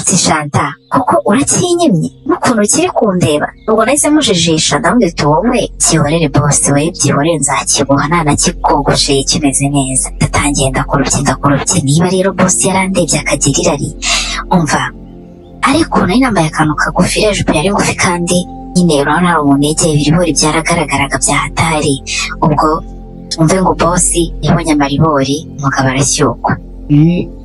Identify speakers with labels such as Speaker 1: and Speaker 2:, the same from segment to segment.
Speaker 1: ati shanta kuko urakinyimye n'ukuntu ukiri kundeba ubwo nahise mujijisha ndamubwira uti wowe byihorere bose we byihorere nzakiboha nanakikogosheye kimeze neza ndatangiye ndakorobye ndakorobye niba rero bose yarandebye akagira irari umva ariko nari nambaye akantu kagufi rero ijipo yari ngufi kandi nyine urabona hari umuntu yegeye ibiribori byaragaragaraga bya hatari ubwo umve ngo bosi yabonye amaribori umugabo arashyukwa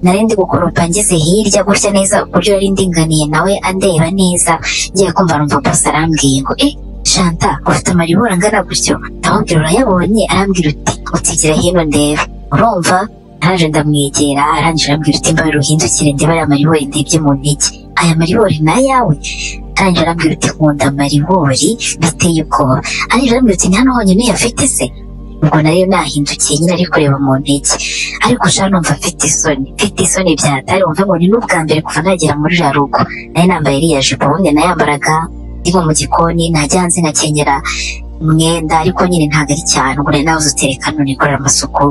Speaker 1: nari ndi gukoropa ngeze hirya gutya neza ku buryo yari ndinganiye nawe andeba neza ngiye kumva numva bose arambwiye ngo eh shanta ufite amaribori angana gutyo ndamubwira urayabonye arambwira uti utigera hino ndeba urumva ntaje ndamwegera arangije arambwira uti mbaye ruhindukire ndeba aya maribori ndebye mu ntege aya maribori ni ayawe arangije arambwira uti nkunda amaribori biteye ubwoba arangije arambwira uti ni hano honyine uyafite se ubwo nayo nahindukiye nyine ari kureba mu ntege ariko sha numva mfite isoni mfite isoni bya hatari wumva ngo ni n'ubwa mbere kuva nagera muri ya rugo nari nambaye iriya jipo ubundi nayambaraga ndimo mu gikoni najya hanze nkakenyera umwenda ariko nyine ntabwo ari cyane ubwo rero nawe uzutereka none korera amasuku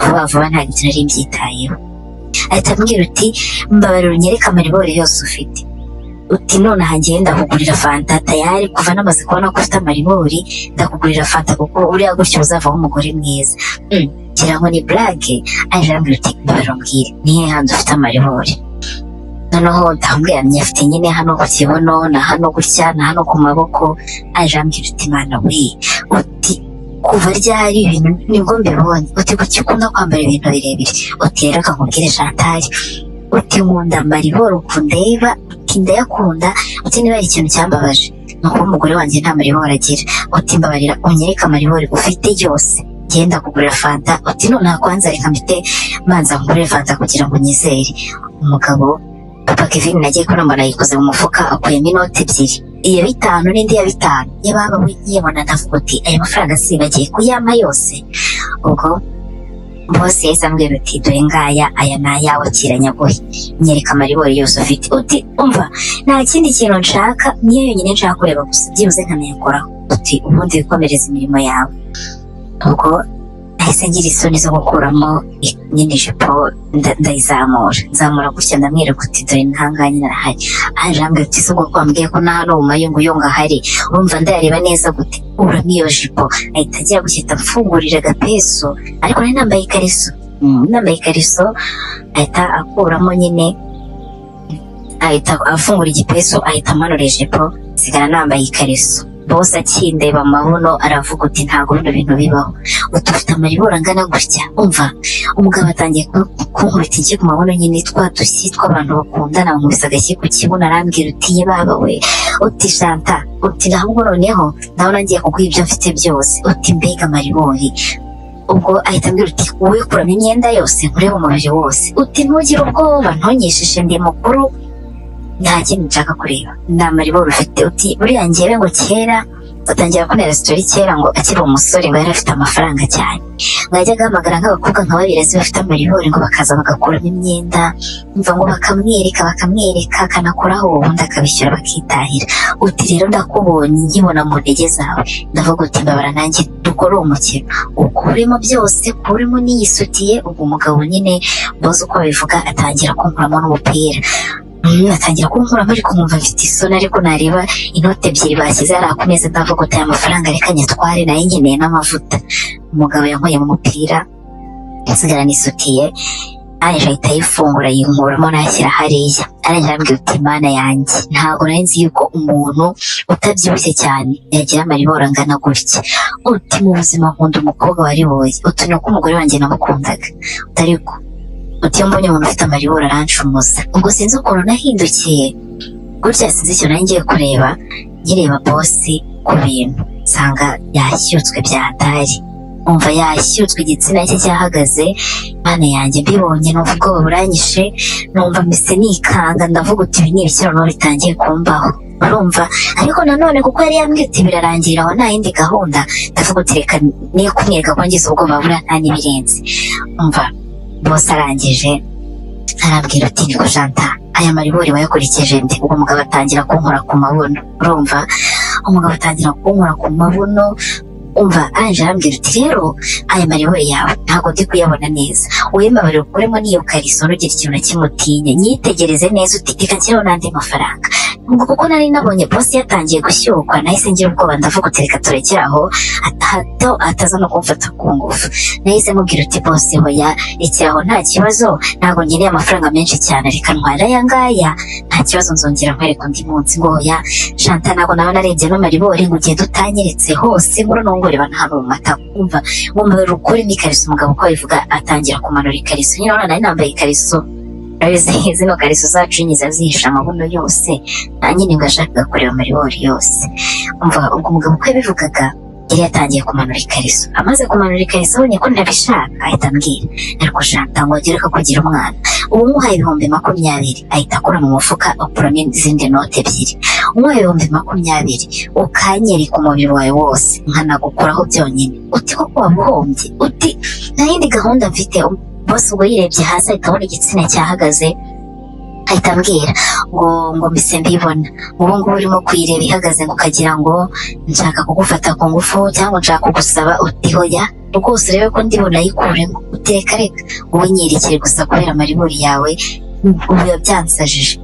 Speaker 1: vuba vuba ntabwo ibyo nari mbyitayeho ahita ambwira uti mbabarira unyereke amaribori yose ufite uti nonaha ngiye ndakugurira fanta tayari kuva namaze kubona ko ufite amaribori ndakugurira fanta kuko uriya gutyo uzavaho umugore mwiza Mm, ngira ngo ni burake aje arambwira uti mbabarira umbwire ni hehe handi ufite amaribori noneho ndamubwira afite nyine hano ku kibuno na hano gutya na hano ku maboko aje arambwira uti mana we uti kuva ryari ibintu nibwo mbibonye uti kuki ukunda kwambara ibintu birebire uti rero kakubwire shantari uti nkunda amaribori ukundeba uti ndayakunda uti niba hari ikintu cyambabaje ni ukuba umugore wanjye nta maribori agira uti mbabarira unyereke amaribori ufite yose genda kugurira fanta uti nonaha kwanza reka mbite manza nkugurire fanta kugira ngo unyizere umugabo papa kevin nagiye kubona mbona yikoze mu mufuka akuyemo inoti ebyiri iya bitanu n'indi ya bitanu yababa we yibona ndavuga uti aya mafaranga sibagiye kuyampa yose ubwo bose yahise ambwira uti dore ngaya aya ni ayawe kiranyagoye nyereka amaribori yose ufite uti umva nta kindi kintu nshaka niyo yonyine nshaka kureba gusa byibuze nkanayakoraho uti ubundi wikomereze imirimo yawe ubwo nahise ngira isoni zo gukuramo i- nyine ijipo nda- ndayizamura nzamura gutya ndamwereka uti dore ntangahe nyine arahari aje ambwira uti si ubwo ko wambwiye ko na hano mu mayunguyungu ahari urumva ndayareba neza gute uramo iyo jipo ahita agira gutya ahita amfungurira agapesu ariko nari nambaye ikariso Mm, nambaye ikariso ahita akuramo nyine ahita afungura igipesu ahita amanura ijipo nsigara nambaye ikariso bose akindeba amabuno aravuga uti ntabwo bino bintu bibaho utufite amaribori angana gutya umva umugabo atangiye ku- kunkubita iki ku mabuno nyine twa dushyi tw'abantu bakundana bamubisa agashyi ku kibuno arambwira uti ye baba we uti shanta uti ntabwo noneho nawe nagiye kuguha ibyo mfite byose uti mbega amaribori ubwo ahita ambwira uti wowe kuramo imyenda yose nkurebe umubiri wose uti ntugire ubwoba ntonyesheje ndi mukuru nta kindi nshaka kureba ni amaribori ufite uti buriya njyewe ngo kera batangira kubera sitori kera ngo akiri umusore ngo yari afite amafaranga cyane ngo yajyaga ahamagara nk'abakobwa nka babirezi bafite amaribori ngo bakaza bagakuramo imyenda umva ngo bakamwereka bakamwereka akanakoraho ubundi akabishyura bakitahira uti rero ndakubonye nkibona mu ntege zawe ndavuga uti mbabara nanjye dukore uwo mukino ukuremo byose kuremo n'iyisutiye ubwo umugabo nyine boze uko babivuga atangira kunkuramo n'umupira Mm, atangira kunkuramo ariko nkumva mfite isoni ariko nareba inoti ebyiri bashyize hariya ku meza ndavuga uti aya mafaranga reka nyatware nayo nkeneye n'amavuta umugabo yankuye mu mupira nsigara nisutiye arangije ahita ayifungura yinkuramo nayashyira hariya arangije arambwira uti mana yanjye ntabwo nari nzi yuko umuntu utabyibushye cyane yagira amaribori angana gutya uti mu buzima nkunda umukobwa wariboye uti ni uko umugore wanjye namukundaga utari ko uti iyo mbonye umuntu ufite amaribori aranshumusha ubwo sinzi ukuntu nahindukiye gutya sinzi icyo nari ngiye kureba nkireba bosi ku bintu nsanga yashyutswe bya hatari umva yashyutswe igitsina cye cyahagaze mana yanjye mbibonye numva ubwoba buranyishe numva mbese nikanga ndavuga uti ibi ni ibikirano bitangiye kumbaho urumva ariko nanone kuko yari yambwiye uti birarangira aho nta yindi gahunda ndavuga uti reka niyo kumwereka ko ngize ubwoba buriya nta n'ibirenze umva bose arangije arabwira ati niko janta aya maribori wayakurikije nde ubwo umugabo atangira kunkora ku mabuno urumva umugabo atangira kunkora ku mabuno umva ange arambwira uti rero aya maribori yawe ntabwo ndi kuyabona neza uyamabarire ukuremo n'iyo kariso ntugire ikintu na kimwe utinya nyitegereze neza uti reka nshyiraho n'andi mafaranga ngo kuko nari nabonye bosi yatangiye gushyukwa nahise ngira ubwoba ndavuga uti reka turekere aho hato ataza no kumfata ku ngufu nahise mubwira uti bosi hoya iki aho nta kibazo ntabwo ngeneye amafaranga menshi cyane reka ntwara aya ngaya nta kibazo nzongera nkwereka undi munsi ngo hoya shanta ntabwo naba narebye n'amaribori ngo ugende utanyeretse hose nkuru nongoreba ntabwo mu matako umva nkumva ukuri n'ikariso umugabo uko abivuga atangira kumanura ikariso nyine urabona nari nambaye ikariso Zi- zino kariso zacu enye ziba zihishe amabuno yose nta nyine ngo yashakaga kureba maribori yose umva ubwo umugabo uko yabivugaga yari yatangiye kumanura ikariso amaze kumanura ikariso abonye ko ndabishaka ahita ambwira ariko shanta ngo agere ko kugira umwana ubu umuhaye ibihumbi makumyabiri ahita akura mu mufuka akuramo izindi note ebyiri umuhaye ibihumbi makumyabiri ukanyereka umubiri wawe wose nkanagukuraho byonyine uti koko wabuhombye uti nta yindi gahunda mfite bose ubwo yirebye hasi ahita abona igitsina cyahagaze ahita ambwira ngo ngo mbise mbibona ubu ngubu urimo kuyireba ihagaze ngo ukagira ngo nshaka kugufata ku ngufu cyangwa nshaka kugusaba uti hoya rwose urebe ko ndi bunayikuremo uteka reka wowe nyerekere gusa kubera amaribori yawe ubu biba byansajije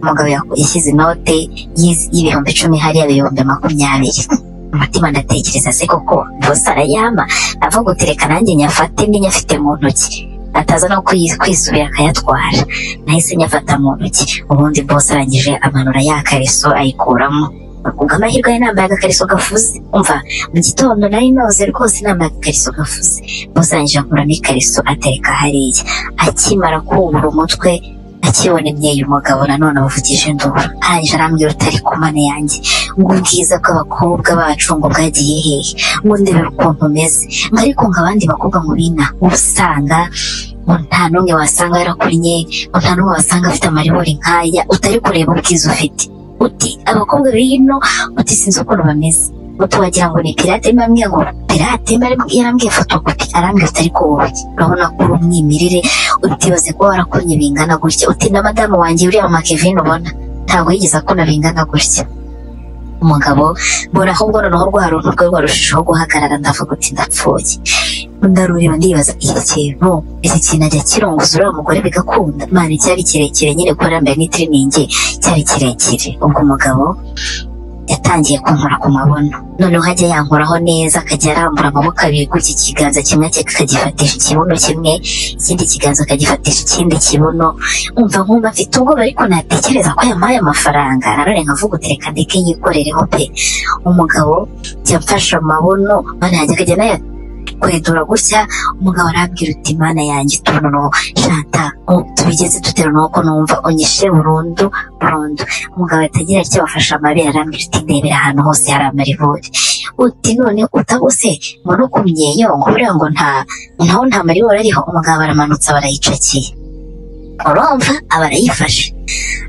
Speaker 1: umugabo yaku- yashyize inote y'iz- y'ibihumbi icumi hariya ibihumbi makumyabiri umutima ndatekereza se koko bose arayama avuga uti reka nanjye nyafate mbi afite mu ntoki ataza no kwi- kwisubira akayatwara nahise nyafata mu ntoki ubundi bose arangije amanura ya kariso ayikuramo ubwo amahirwe yari nambaye agakariso gafuze umva mu gitondo nari noze rwose nambaye agakariso gafuze bose arangije akuramo ikariso atereka hariya akimara kubura umutwe akibona imyeyo umugabo nanone avugije induru arangije arambwira utari ku mana yanjye ngo ubwiza bw'abakobwa bacu ngo bwagiye hehe ngo ndebe ukuntu umeze ngo ariko ngo abandi bakobwa mu bina uba usanga ngo nta n'umwe wasanga yarakunnye ngo nta n'umwe wasanga afite amaribori nk'aya utari kureba ubwiza ufite uti abakobwa b'ino uti sinzi ukuntu bameze uti wagira ngo ni pirate mbambwiye ngo pirate mba- yarambwiye fotokopi arambwira utari ko wowe urabona ko uri umwimirire utibaze kuba warakunnye bingana gutya uti na madamu wanjye uriya mama Kevin ubona ntabwo yigeze akuna bingana gutya umugabo mbona ahubwo noneho rwa runtu rwe rwarushijeho guhagarara ndavuga uti ndapfuye ndarureba ndibaza iki kintu iki kintu ajya kirongoza uriya mugore bigakunda imana cyari kirekire nyine kuko yambaye n'itiriningi cyari kirekire ubwo umugabo yatangiye kunkora ku mabono noneho ajya yankoraho neza akajya arambura amaboko abiri gutya ikiganza kimwe cye akagifatisha ikibuno kimwe ikindi kiganza akagifatisha ikindi kibuno umva nkumva mfite ubwoba ariko natekereza ko yampaye amafaranga nanone nkavuga uti reka ndeke yikorereho pe umugabo yamfashe amabuno mana yanjye akajya anaya kwedura gutya umugabo arambwira uti mana yanjye utuntu no shanta u- tubigeze tutera nuko numva unyishe burundu burundu umugabo atagira icyo bafashe amabere arambwira uti ndebera ahantu hose hari amaribori uti none utabuse mbona ukumye yo ngo buriya ngo nta naho nta maribori ariho umugabo aramanutse barayicakiye urumva aba arayifashe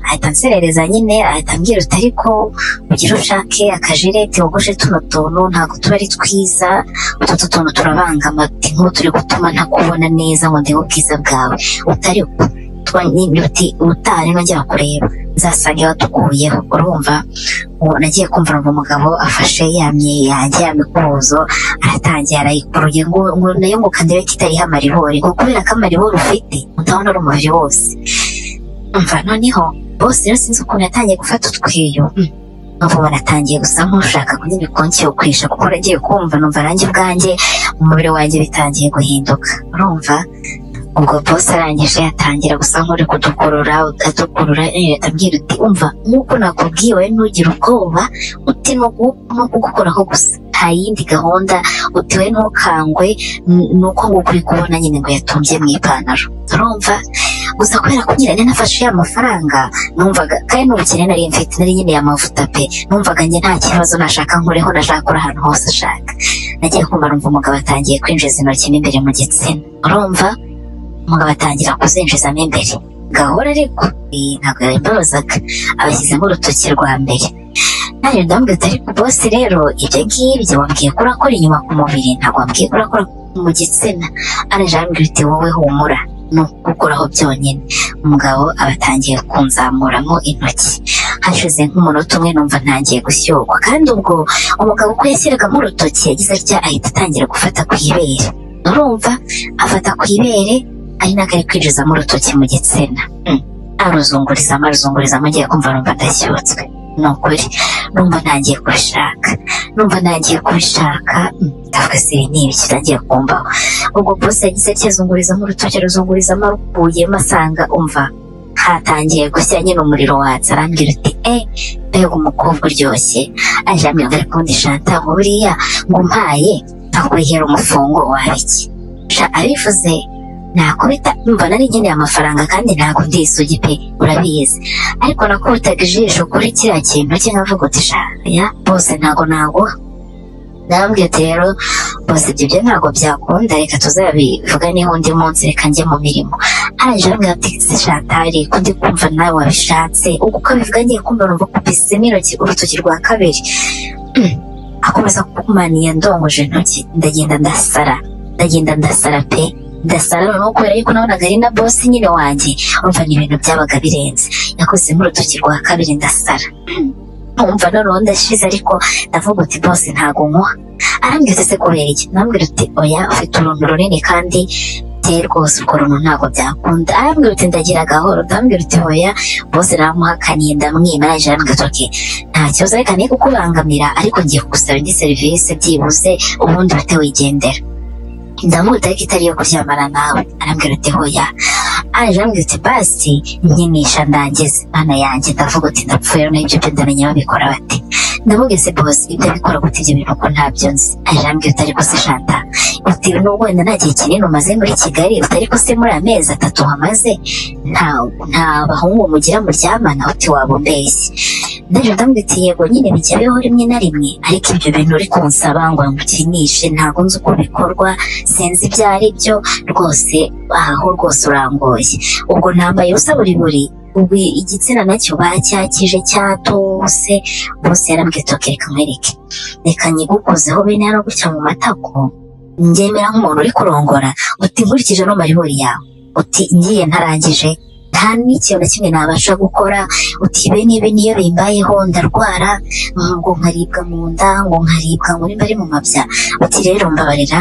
Speaker 1: ahita anserereza nyine ahita ambwira uti ariko ugire ushake akajereti wogoshe tuno tuntu ntabwo tuba ari twiza utu tuntu turabangama uti nk'ubu turi gutuma ntakubona neza ngo ndebe ubwiza bwawe utari uti utari nongera kureba nzasanga watukuyeho urumva ubu nagiye kumva ngo umugabo afashe yamye yanjye yamikubuzo aratangiye arayikuruye ngo ngo nayo ngo kandebe ko itariho amaribori ngo kubera ko amaribori ufite utabona ari umubiri wose umva noneho bose rero sinzi ukuntu yatangiye gufata utweyo mm. nk'ubu baratangiye gusa nk'ushaka kunyine kunshyukwisha kuko nagiye kumva numva nanjye ubwanjye umubiri wanjye bitangiye guhinduka urumva ubwo bose arangije atangira gusa nk'uri kudukurura adukurura yahita ambwira uti umva nk'uko nakubwiye wowe ntugire ubwoba uti ni ugu- ni ukugukoraho gusa nta yindi gahunda uti we ntukangwe n- ni uko nguko uri kubona nyine ngo yatumbye mu ipantaro urumva gusa kubera ko nyine nari nafashe ya mafaranga numvaga kandi n'ubukene nari mfite nari nyine y'amavuta pe numvaga njye nta kibazo nashaka nkureho nashaka kuri ahantu hose ashaka nagiye kumva numva umugabo atangiye kwinjiza intoki mo imbere mu gitsina urumva umugabo atangira kuzinjizamo imbere gahora ariko eh, ntabwo yabimbabazaga abashyizemo urutoki rwa mbere nanjye ndamubwira ati ariko bose rero ibyo ngibyo wambwiye ko urakora inyuma ku mubiri ntabwo wambwiye ko urakora mu gitsina araje arambwira uti wowe humura ni ukukuraho byonyine umugabo aba atangiye kunzamuramo intoki hashize nk'umunota umwe numva ntangiye gushyogwa kandi ubwo umugabo uko yashyiragamo urutoki yagize atya ahita atangira gufata ku ibere urumva afata ku ibere ari nako ari kwinjizamo urutoki mu gitsina Mm. aruzungurizamo aruzungurizamo ngiye kumva numva ndashyutswe ni ukuri numva ntangiye kubishaka numva ntangiye kubishaka Mm, ndavuga se ibi ni ibiki ntangiye kumvaho ubwo bose yagize atya azungurizamo urutoki aruzungurizamo arukuyemo asanga umva hatangiye gushya nyine umuriro watse arambwira uti eh mbega umukobwa uryoshye aje ambwira ngo ariko undi shanta buriya ngo umpaye ntakwihera umufungo wabiki sha abivuze nakubita mbona nari nkeneye amafaranga kandi ntabwo ndi isugi pe urabizi ariko nakubitaga ijisho kuri kiriya kintu cye nkavuga uti sha ya bose ntabwo naguha narambwiye uti rero bose ibyo byo ntabwo byakunda reka tuzabivuga niho undi munsi reka njye mu mirimo araje arambwira ati se shatari ko ndi kumva nawe wabishatse ubwo uko abivuga ngiye kumva numva kupisemo intoki urutoki rwa kabiri Mm. akomeza kukumaniye ndongoje intoki ndagenda ndasara ndagenda ndasara pe ndasara noneho kubera yuko nabonaga ari na bosi nyine wanjye urumva ni ibintu byabaga birenze nakozemo urutoki rwa kabiri ndasara Mm. nkumva noneho ndashize ariko ndavuga uti bose ntago nkuha arambwira uti se kubera iki nambwira uti oya ufite uruntu runini kandi te rwose urwo runtu ntabwo byakunda arambwira uti ndagira gahoro ndambwira uti oya bose naramuhakaniye ndamwima araje arambwira uti okay, nta kibazo reka niyo kukubangamira ariko ngiye kugusaba indi serivisi byibuze ubundi uhite wigendera ndamwita ariko itari iyo kuryamana nawe arambwira ati hoya araje arambwira ati basi nkinisha ndangize mana yanjye ndavuga uti ndapfuye rero n'ibyo byo ndamenya babikora bate ndamugeze bose ibyo abikora gute ibyo bintu ko ntabyo nzi araje arambwira ati ariko se shanta uti n'ubwo wenda nta gihe kinini umaze muri kigali utari ko se muri amezi atatu hamaze nta nta bahungu mugira muryamana uti waba umbeshye ndaje ndamwita yego nyine bijya bibaho rimwe na rimwe ariko ibyo bintu uri kunsaba ngo ngukinishe ntabwo nzi uko bikorwa sinzi ibyo ari byo rwose aho rwose urangoye ubwo nambaye ubusa buri buri ubu igitsina nacyo bacyakije cyatose bose yarambwiye toke reka nkwereke reka nyigukozeho bene hano gutya mu matako njyemera nk'umuntu uri kurongora uti nkurikije no maribori yawe uti ngiye ntarangije nta n'ikintu na kimwe nabasha gukora uti bene ibi niyo bimbayeho ndarwara mm, ngo nkaribwa mu nda ngo nkaribwa ngo nimba ari mu mabya uti rero mbabarira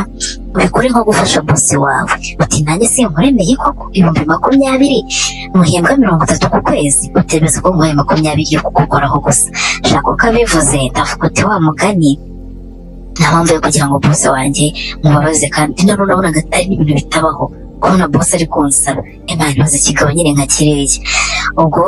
Speaker 1: ubikore nko gufasha bosi wawe uti nanjye sinkuremeye koko ibihumbi makumyabiri muhembwa mirongo itatu ku kwezi utemeza ko nguhaye makumyabiri yo kugukoraho gusa shaka uko abivuze ndavuga uti wa mugani nta mpamvu yo kugira ngo bose wanjye mubabaze kandi noneho urabonaga ari n'ibintu bitabaho kubona bose ari kunsaba imana ibaze kigabo nyine nka kiriya ubwo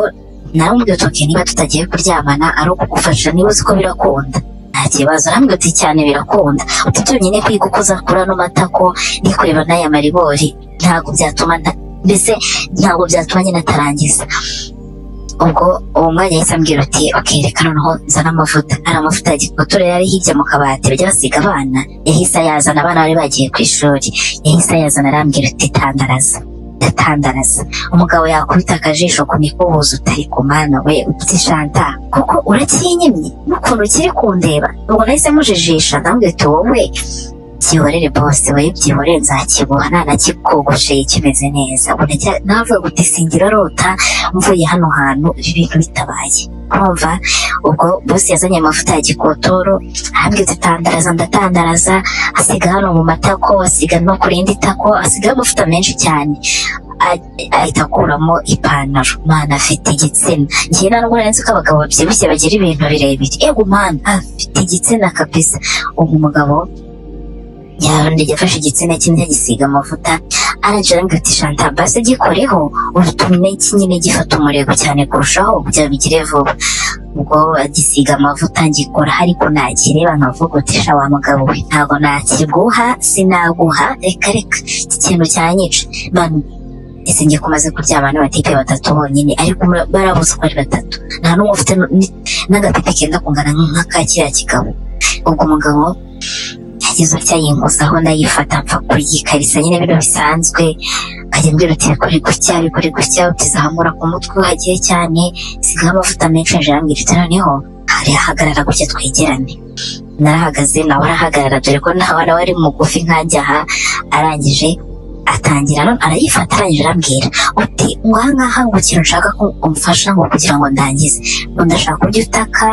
Speaker 1: narambwira uti "Okay, niba tutagiye kuryamana ari ukugufasha niba uzi ko birakunda nta kibazo arambwira uti cyane birakunda uti byonyine kwiga uko uzakura ano matako ni kureba n'aya maribori ntabwo byatuma nta- mbese ntabwo byatuma nyine atarangiza ubwo uwo mwanya yahise ambwira uti okay reka noneho nzana amavuta ari amavuta ya gikotura yari hirya mu kabati bajya basiga abana yahise ayazana abana bari bagiye ku ishuri yahise ayazana arambwira uti tandaraza ndatandaraza umugabo yakubita akajisho ku mikubuzo utari ku mana we uti shanta kuko urakinyemye n'ukuntu ukiri kundeba ubwo nahise mujijisha ndambwira uti wowe byihorere bose we byihore nzakibuha nanakikogoshe kimeze neza ubu najya- navuga guti singira rota mvuye hano hantu ibi bintu bitabaye kumva ubwo bose yazanye amavuta ya gikotoro ahambwe zitandaraza ndatandaraza asiga hano mu matako asiga no ku rindi tako asigaho amavuta menshi cyane A- ahita akuramo ipantaro mana afite igitsina ngewe ntabwo nzi ko abagabo babyibushye bagira ibintu birebire yego mana afite igitsina kabisa uwo mugabo yarundi yafashe igitsina kimwe agisiga amavuta aragira ngo ati shanta basi gikoreho utume nyine gifata umurego cyane kurushaho kugira bigire vuba ubwo agisiga amavuta ngikora ariko nakireba nkavuga uti sha wa mugabo we ntabwo nakiguha sinaguha reka reka iki kintu cyanyica manu ese ngiye kumaze kuryama n'abatipe batatu bonyine ariko mura- barabuze ko ari batatu nta n'umwe ufite n- n'agapipi kenda kungana nk'aka kiriya kigabo ubwo umugabo yagize atya yinkuza aho ndayifata mpfa kuyikarisa nyine bino bisanzwe nkajya mbwira uti bikore gutya bikore gutya utizamura ku mutwe uhagire cyane sigaho amavuta menshi yaje arambwira uti noneho hari ahagarara gutya twegerane narahagaze nawe arahagarara dore ko nawe nawe ari mugufi nkanjye aha arangije atangira none arayifata arangije arambwira uti ngaha ngaha ngo ikintu ushaka ko umfasha ngo kugira ngo ndangize ngo ndashaka kubyo utaka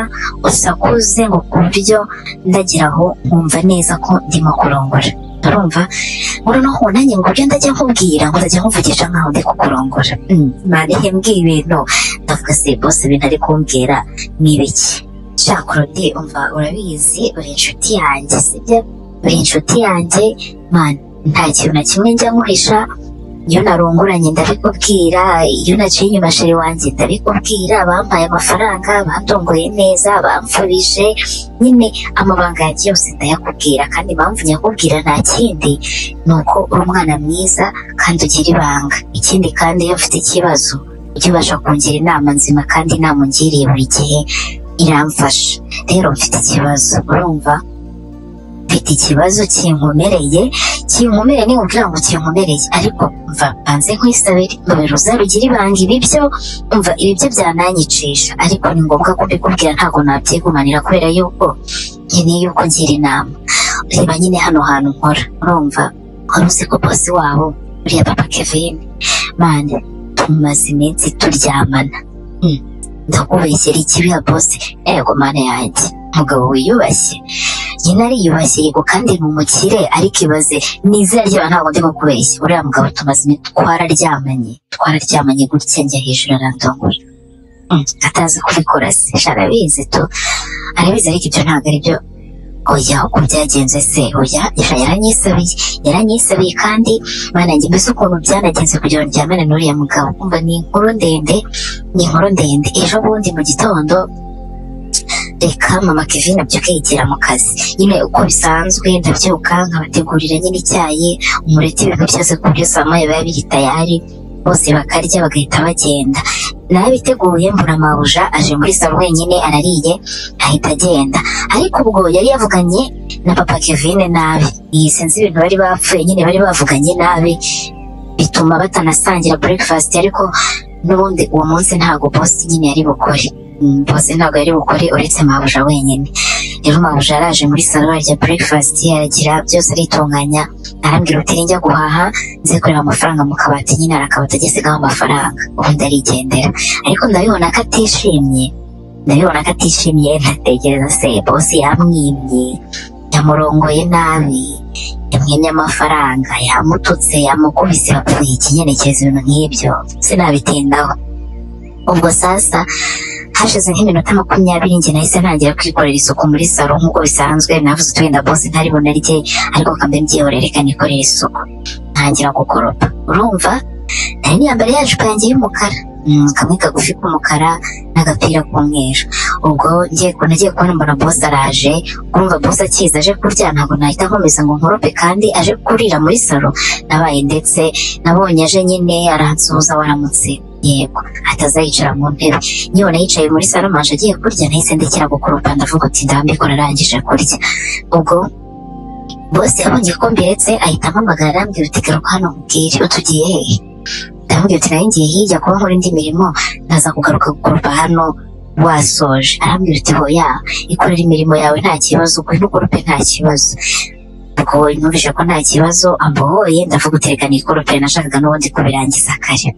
Speaker 1: usakuze ngo ku buryo ndagira aho nkumva neza ko ndimo kurongora urumva ngo noneho nanjye ngo ugenda ajya nkubwira ngo ndajya nkuvugisha nkaho ndi kukurongora Mm, marehe mbwira ibintu ndavuga se bose ibintu ari kumbwira ni ibiki shakorodi umva urabizi uri inshuti yanjye sibyo uri inshuti yanjye man nta kintu na kimwe njya nkuhisha iyo narunguranye ndabikubwira iyo naciye inyuma sheri wanjye ndabikubwira bampaye amafaranga bandongoye neza bamfurije nyine amabanga yanjye yose ndayakubwira kandi impamvu nyakubwira nta kindi ni uko uri umwana mwiza kandi ugira ibanga ikindi kandi iyo mfite ikibazo ujya ubasha kungira inama nzima kandi inama ungiriye buri gihe iramfasha rero mfite ikibazo urumva mfite ikibazo kinkomereye kinkomereye ni ubwira ngo kinkomereye ariko mva banze nkwisabire mbabera uzarugira ibanga ibi byo umva ibi byo byananyicisha ariko ni ngombwa kubikubwira ntabwo nabyigumanira kubera yuko nkeneye yuko ngira inama reba nyine hano hantu nkora urumva wari uzi ko bosi wabo uriya papa kevin mani tumaze iminsi turyamana Mm, ndakubeshyera ikibiha bosi ego mana yanjye mugabo wiyubashye nyina ariyubashye yego kandi ni umukire ariko ibaze ni izina ry'abantu ntabwo ndimo kubeshya uriya mugabo tumaze iminsi twararyamanye twararyamanye gutya njya hejuru arandongora Mm, atazi kubikora se sha arabizi tu arabizi ariko ibyo ntabwo ari byo oya uko byagenze se oya sha yaranyisabiye yaranyisabiye kandi mana yanjye mbese ukuntu byanagenze kugira ngo ndyamane n'uriya mugabo kumva ni inkuru ndende ni inkuru ndende ejo bundi mu gitondo reka mama kevin abyuke yigira mu kazi nyine uko bisanzwe ndabyuka nkabategurira nyine icyayi umureti ibintu byose ku buryo saa moya biba biri tayari bose bakarya bagahita bagenda narabiteguye mbura mabuja aje muri salo wenyine arariye ahita agenda ariko ubwo yari yavuganye na papa kevin nabi iyi sinzi ibintu bari bapfuye nyine bari bavuganye nabi bituma batanasangira breakfast ariko n'ubundi uwo munsi ntabwo boss nyine yari bukore Mm, boss ntabwo yari bukore uretse mabuja wenyine rero mabuja yaraje muri salo arya breakfast aragira byose aritunganya arambwira uti ninjya guhaha nze kureba amafaranga mu kabati nyine arakabati agisigaho amafaranga ubundi arigendera ariko ndabibona ko atishimye ndabibona ko atishimye ntatekereza se boss yamwimye yamurongoye nabi yamwimye amafaranga yamututse yamukubise bapfuye ikinyerekeza ibintu nk'ibyo sinabitindaho ubwo sasa hashize nk'iminota makumyabiri njye nahise ntangira kwikorera isuku muri salo nk'uko bisanzwe navuze uti wenda boss ntari bunarye ariko kambe mbyihorere reka nikorere isuku ntangira gukoropa urumva nari niyambare ya jipo yanjye y'umukara Mm, kamwe kagufi k'umukara n'agapira k'umweru ubwo ngiye ku nagiye kubona mbona boss araje urumva boss akiza aje kurya ntabwo nahita nkomeza ngo nkorope kandi aje kurira muri salo nabaye ndetse nabonye aje nyine aransuhuza waramutse yego atazayicara mu ntebe nyibona yicaye muri salo manje agiye kurya nahise ndekera gukoropa ndavuga uti ndambikora arangije kurya ubwo bose yabonye ko mbiretse ahita ampamagara arambwira uti garuka hano nkubwire utugiye hehe ndamubwira uti nayo ngiye hirya kuba nkora indi mirimo ntaza kugaruka gukoropa hano wasoje arambwira uti hoya ikorera imirimo yawe nta kibazo uko ntukorope nta kibazo ubwo numvise ko nta kibazo ambohoye ndavuga uti reka nikorope nashakaga n'ubundi kubirangiza kare